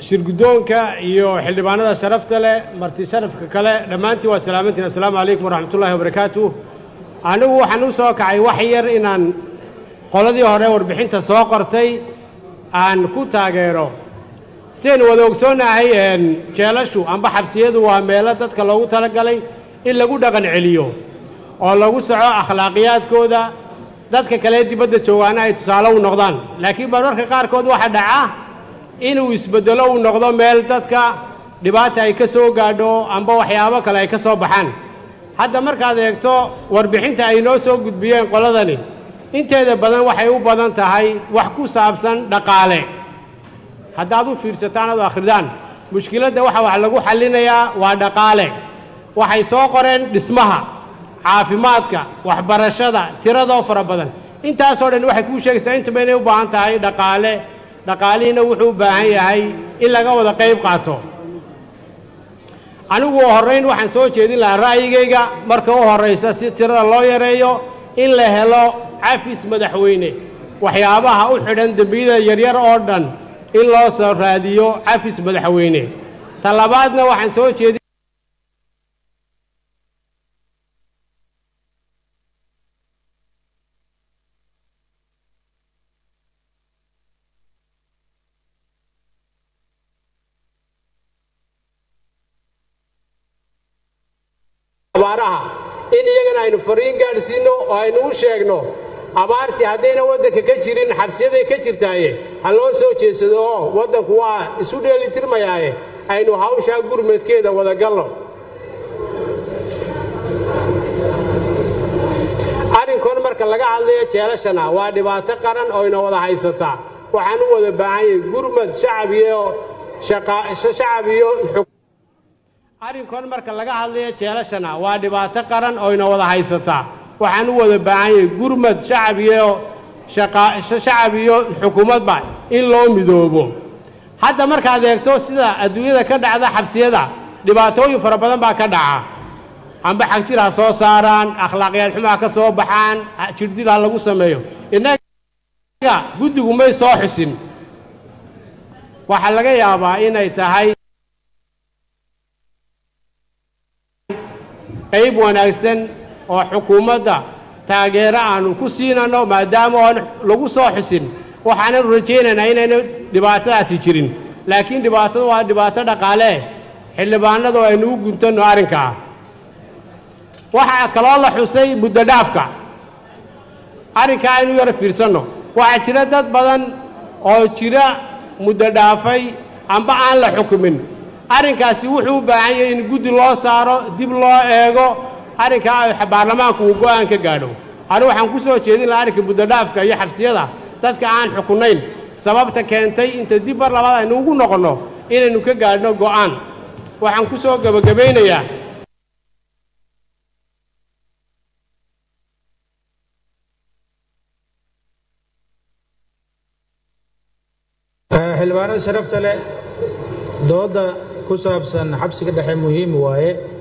shirguddoonka iyo xildhibaanada sharafta leh marti sharafka kale dhammaantiin waa salaamantiin assalaamu calaykum waraxmatullaahi wabarakaatu anigu waxaan u soo kacay wax yar inaan qoladii hore warbixinta soo qortay aan ku taageero sidaynu wada ogsoonnahay jeelashu amba xabsiyadu waa meelo dadka loogu talagalay in lagu dhaqan celiyo oo lagu soco akhlaaqiyaadkooda dadka kale dibadda joogaana ay tusaale u noqdaan laakiin mararka qaarkood waxaa dhaca inuu isbeddelo uu noqdo meel dadka dhibaata ay ka soo gaadho amba waxyaabo kale ay ka soo baxaan hadda markaad eegto warbixinta ay noo soo gudbiyeen qoladani inteeda badan waxay u badan tahay wax ku saabsan dhaqaale haddaad u fiirsataan ad akhridaan mushkiladda waxa wax lagu xallinayaa waa dhaqaale waxay soo qoreen dhismaha caafimaadka waxbarashada tiradoo fara badan intaasoo dhan waxay kuu sheegaysaa intaba inay u baahan tahay dhaqaale dhaqaalihiina wuxuu u baahan yahay in laga wada qayb qaato anigu horrayn waxaan soo jeedin lahaa ra'yigayga marka u horraysa si tirada loo yareeyo in la helo cafis madaxweyne waxyaabaha u xidhan dembiyada yaryar oo dhan in loo soo raadiyo cafis madaxweyne ta labaadna waxaan soo jeedin abaaraha in iyagana aynu fariin gaadhsiinno oo aynu u sheegno abaartii haddayna waddanka ka jirin xabsiyaday ka jirtaaye ha loo soo jeedsado oo waddanku waa isu dheelitirmayaaye aynu hawshaa gurmadkeeda wada galno arrinkoon marka laga hadlayo jeelashana waa dhibaato qaran oo ina wada haysataa waxaan u wada baahan yahay gurmad shacab iyo shacab iyo arrinkoon marka laga hadlayo jeelashana waa dhibaato qaran oo ina wada haysataa waxaan u wada baahan yahay gurmad shacab iyo shacab iyo xukuumadba in loo midoobo hadda markaad eegto sida adduunyada ka dhacda xabsiyada dhibaatooyin fara badan baa ka dhaca amba xagjir ha soo saaraan akhlaaqiyaad xumo ha ka soo baxaan jirdil ha lagu sameeyo innaga guddigu may soo xusin waxaa laga yaabaa inay tahay qayb wanaagsan oo xukuumadda taageero aanu ku siinanno maadaama oon lagu soo xusin waxaanan rajaynaynaa inayna dhibaatadaasi jirin laakiin dhibaatadu waa dhibaato dhaqaale xildhibaanadu aynu u guntanno arrinkaa waxaa kaloo la xusay muddo dhaafka arrinkaa aynu yaro fiirsanno waxaa jira dad badan oo jira muddo dhaafay amba aan la xukumin arrinkaasi wuxuu u baahan yahay in guddi loo saaro dib loo eego arrinkaa baarlamaanku uu go'aan ka gaadho anigu waxaan ku soo jeedin lahaa arrinka muddodhaafka iyo xabsiyada dadka aan xukunayn sababta keentay inta dib mar labaad aynu ugu noqonno inaynu ka gaadhno go'aan waxaan ku soo gebagabaynayaa xildhibaanada sharafta leh dooda ku saabsan xabsiga dhexe muhiim waaye